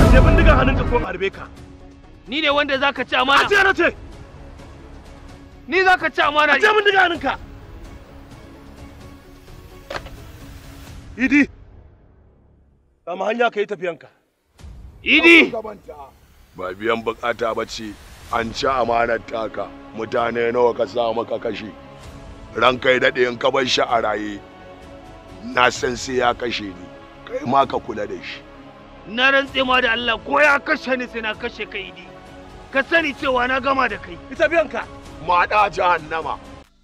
Je bindiga hannunka ko harbe ka. Ni ne wanda zaka ci amana. A ce na ce. Ni zaka ci amana. Je bindiga hannunka. Idi. Kama hanya ka yi tafiyanka. Idi. ba biyan bukata ba ce an ci amanar taka mutane nawa ka sa maka kashe ranka ya daɗe in ka bar shi a raye na san sai ya kashe ni kai ma ka kula da shi Na rantse ma da Allah ko ya kashe ni sai na kashe ka Idi. Ka sani cewa na gama da kai. Ita biyanka. maɗa jahannama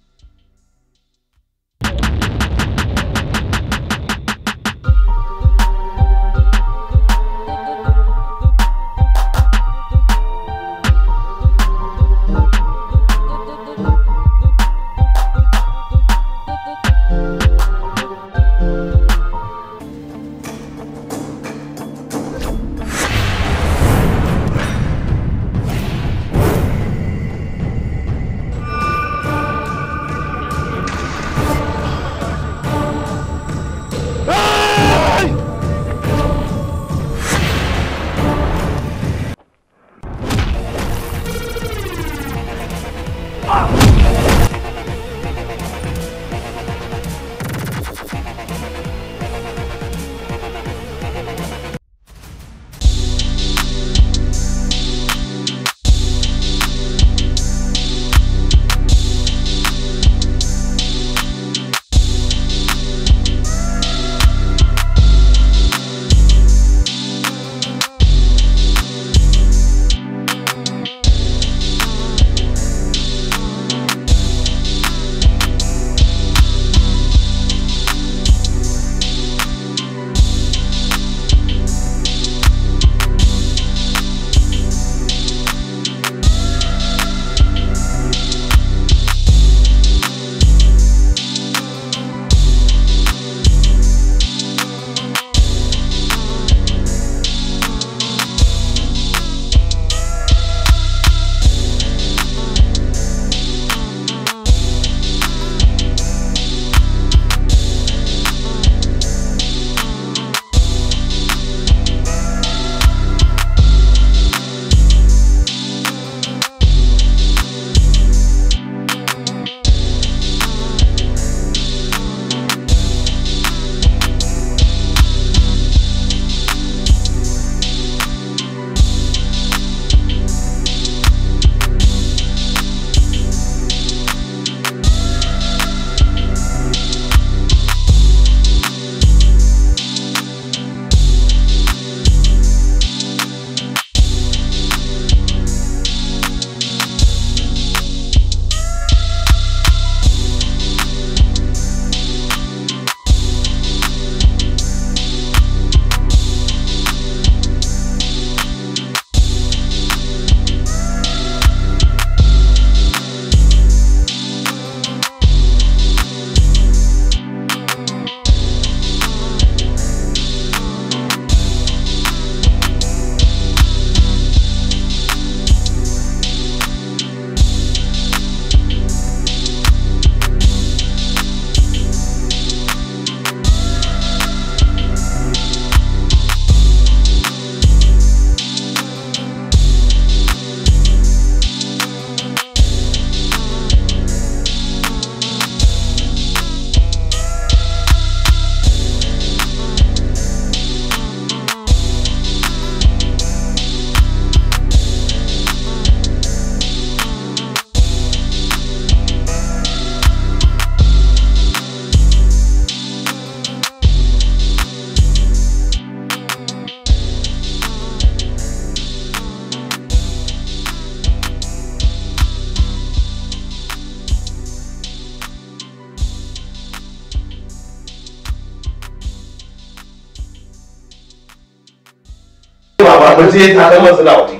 Baba mu je ta da matsala waje.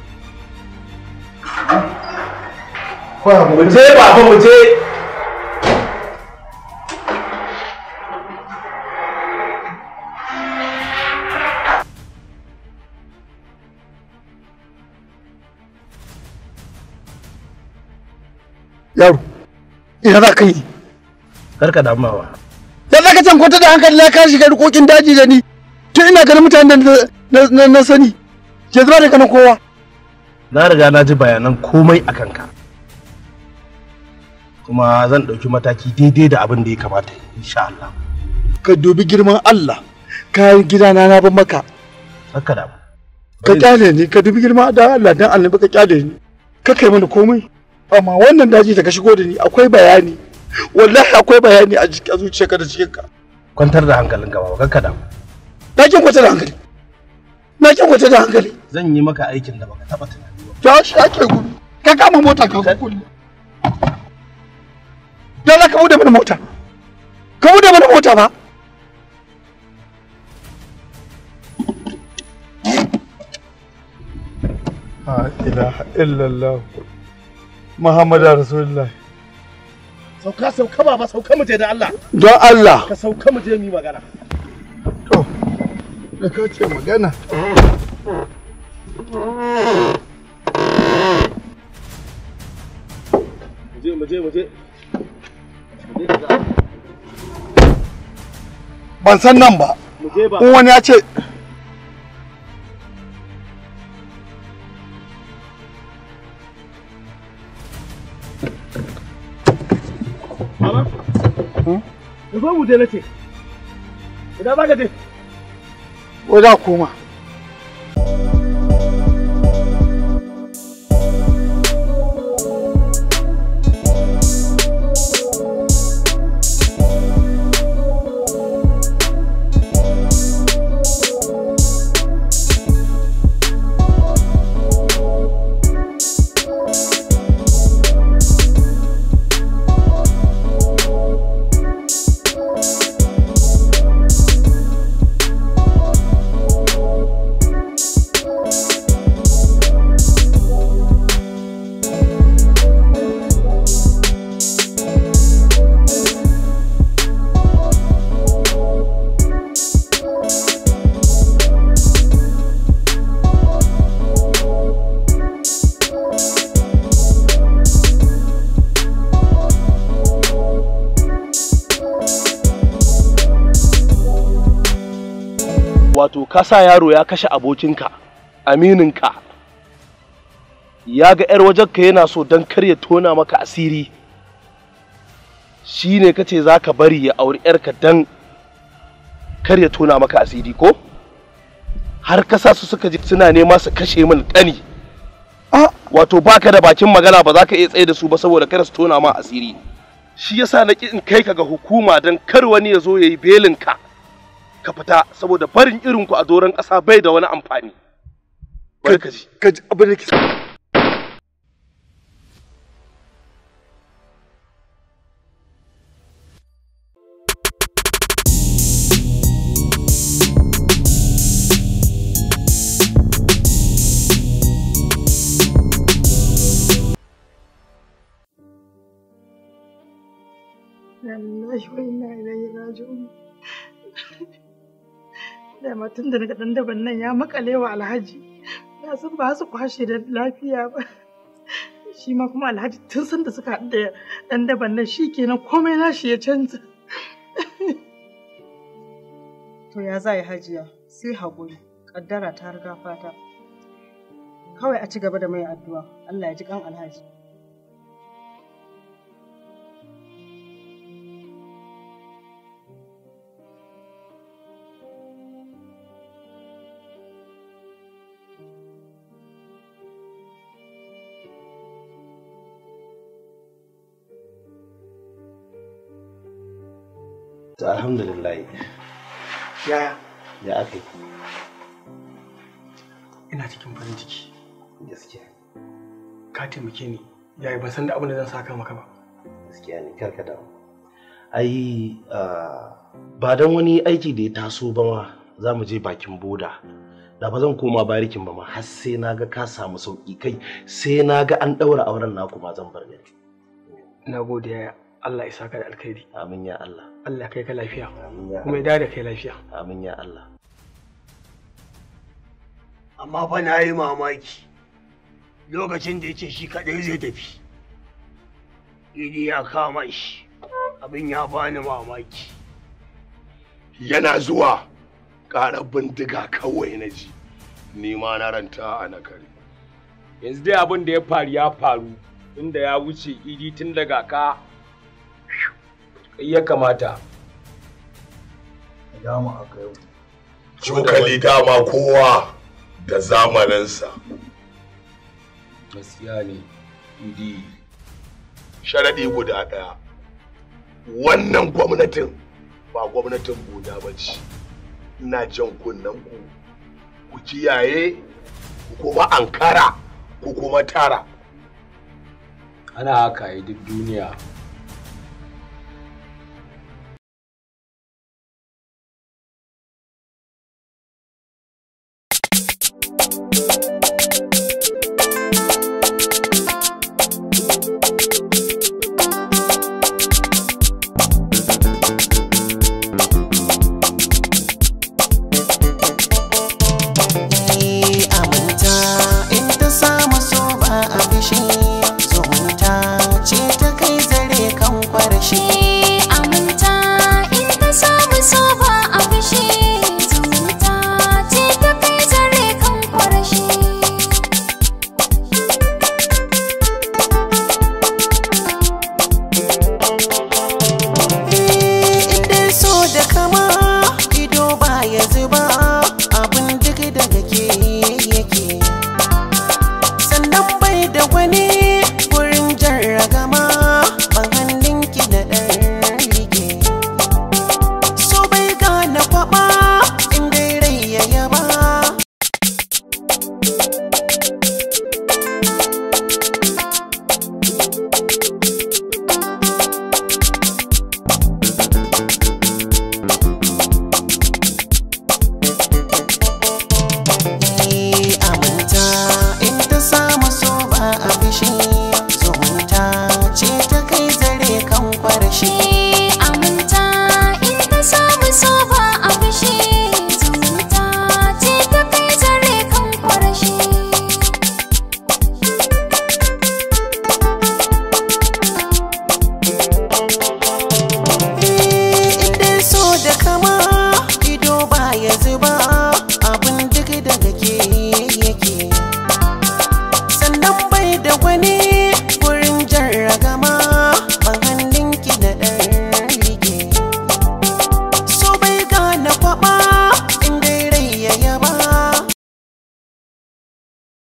Mu je baba mu je. yaro ina za ka yi Karka damawa. ya za ka can kwanta da hankali na ka shiga rikokin daji da ni tun ina ganin mutanen da na- na na sani ke zuba da ganin kowa na riga na ji bayanan komai a kanka kuma zan ɗauki mataki daidai da abin da ya kamata insha Allah ka dubi girman Allah kayan gidana na ban maka haka da ka kyale ni ka dubi girman da Allah dan annabi ka kyale ni ka kai mana komai amma wannan daji da ka shigo da ni akwai bayani wallahi akwai bayani a jikin zuciyarka da cikinka kwantar da hankalinka ba kakka da na kin kwata da hankali na kin kwata da hankali zan yi maka aikin da baka taba tunani ba to shi ake gudu ka kama mota ka kulle dole ka bude mana mota ka bude mana mota ba la ilaha illallah muhammadu rasulullah sauka sauka baba sauka mu je da Allah don Allah ka sauka mu je mu yi magana to da ka ce magana mu je mu je mu je ban san nan ba mu je ba in wani ya ce baba mu zo mu je nace idan baka je ko za koma wato ka sa yaro ya kashe abokinka amininka ya ga 'yar wajenka yana so don kar ya tona maka asiri shi ne ka ce za ka bari ya auri 'yarka don kar ya tona maka asiri ko har ka sa su suka ji suna nema su kashe min ƙani wato baka da bakin magana ba za ka iya tsaye da su ba saboda kada su tona ma asiri shi yasa na ƙi in kai ka ga hukuma don kar wani ya zo ya yi belinka ka fita saboda barin irinku a doron ƙasa bai da wani amfani. Bari ka ji. ka ji abin da ke Lallahi wa inna ilaihi raji'un. Dama tun da naga ɗan daban nan ya makale wa Alhaji. Na san ba su kwashe da lafiya ba. Shi ma kuma Alhaji tun san da suka haɗu da ɗan daban nan shi kenan komai nashi ya canza. To ya za yi hajiya sai haƙuri, ƙaddara ta riga fata. Kawai a ci gaba da mai addu'a, Allah ya ji kan alhaji. To alhamdulillah yaya ya aka yi ina cikin farin ciki gaskiya ka taimake ni yayi ban san da abin da zan saka maka ba gaskiya ne karka damu. Ai ah, ba don wani aiki da ya taso ba ma za mu je bakin boda. Da ba zan koma barikin ba ma har sai na ga ka samu sauki kai sai na ga an ɗaura auren naku ma zan bar gari. na gode yaya Allah ya saka da alkhairi Amin ya Allah. Allah kai ka lafiya Amin ya kuma ya Allah. dawo da kai lafiya Amin ya Allah. amma fa na yi mamaki lokacin da ya ce shi kaɗai zai tafi idi ya kama shi abin ya bani mamaki yana zuwa ƙarar bindiga kawai na ji ni ma na ranta a nakari yanzu dai abin da ya faru ya faru inda ya wuce idi tun daga ka kai ya kamata dama aka yau cokali dama kowa da zamaninsa gaskiya ne idi sharaɗi guda ɗaya wannan gwamnatin ba gwamnatin buda ba ce ina jan kunnen ku ku kiyaye ku kuma ankara ku kuma tara ana haka yi duk duniya